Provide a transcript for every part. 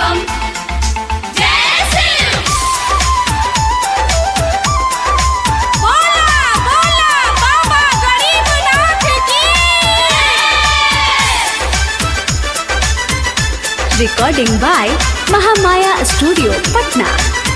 बम जय शिव बोला बोला बाबा गरीबनाथ की recording by Mahamaya Studio, Patna.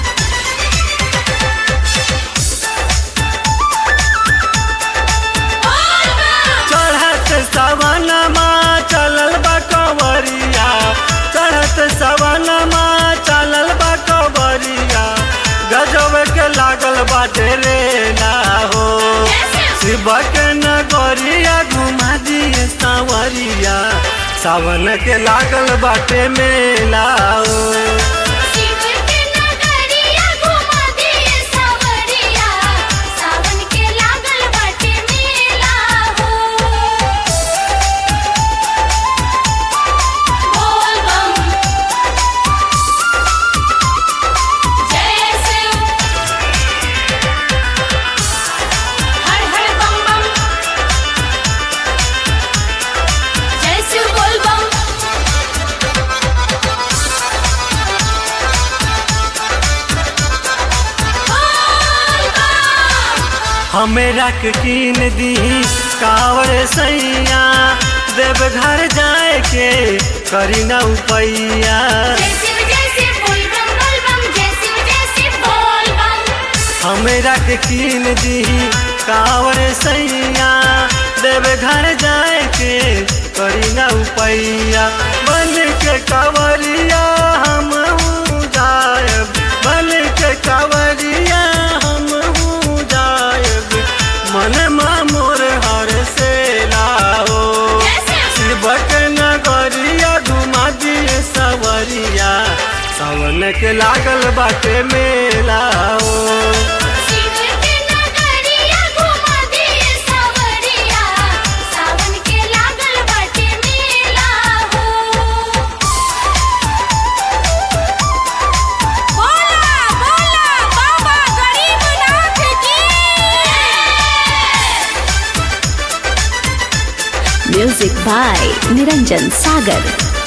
चढ़त सवनमा चलल बा कंवरिया चढ़त सवनमा चलल बा कंवरिया गजब के लागल बाटे रे ना हो शिव के नगरिया घुमा दिए सावरिया सावन के लागल बाटे मेला हो शिव के नगरिया घुमा दिए सावरिया सावन के लागल बाटे मेला हो बोल बम जय शिव हर हर बम बम जय शिव बोल बम बोल बम हमेरा के कीन दी कावर सैया देव घर जाए के करी न उपैया जय शिव जय शिव बोल बम बोल बम जय शिव जय शिव बोल बम हमेरा के कीन दी कावर सैया देव घर जाए के करी न उपैया बन के कावरिया हम जायब बन के कावरिया हम जायब मन मोर हर से लाओ जय शिव शिवक नगरिया घुमा दिए सवरिया सावन के लागल बाटे मेला हो शिव के नगरिया घुमा दिए सावरिया सावन के लागल बाटे मेला हो बोला बोला बाबा गरीबनाथ की Music by Niranjan Sagar.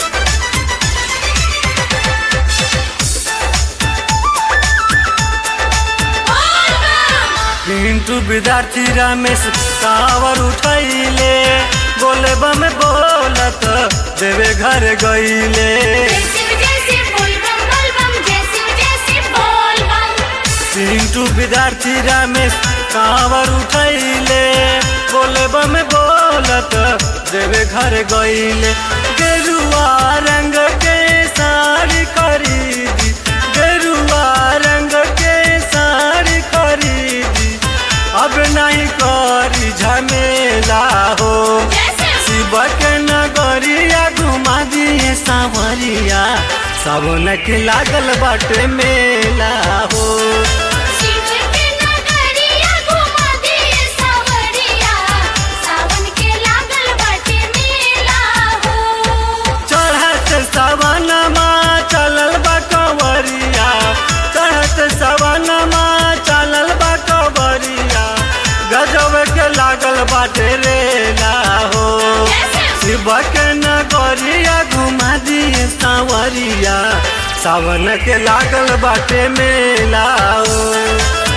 Pintu विद्यार्थी रमेश कावर उठैले बोले बम बोलत देवे घर गईले जय शिव जय शिव बोल बम बोल बम जय शिव जय शिव बोल बम पिंटू विद्यार्थी रमेश कावर उठैले बोले बम बोलत देवे घर गईले गेरुआ रंग के साड़ी खरीदी गेरुआ रंग के साड़ी खरीदी अब नहीं करी झमेला हो जय शिव शिव के नगरिया घुमा दिए सावरिया सावन के लागल बाटे मेला हो शिव के नगरिया घुमा दिए सावरिया सावन के लागल बाटे मेला हो चढ़त सवनमा चलल बा कंवरिया चढ़त सवनमा चलल बा कंवरिया गजब के लागल बाटे रे ना हो जय शिव शिव के नगरिया घुमा दिए सावरिया सावन के लागल बाटे मेला हो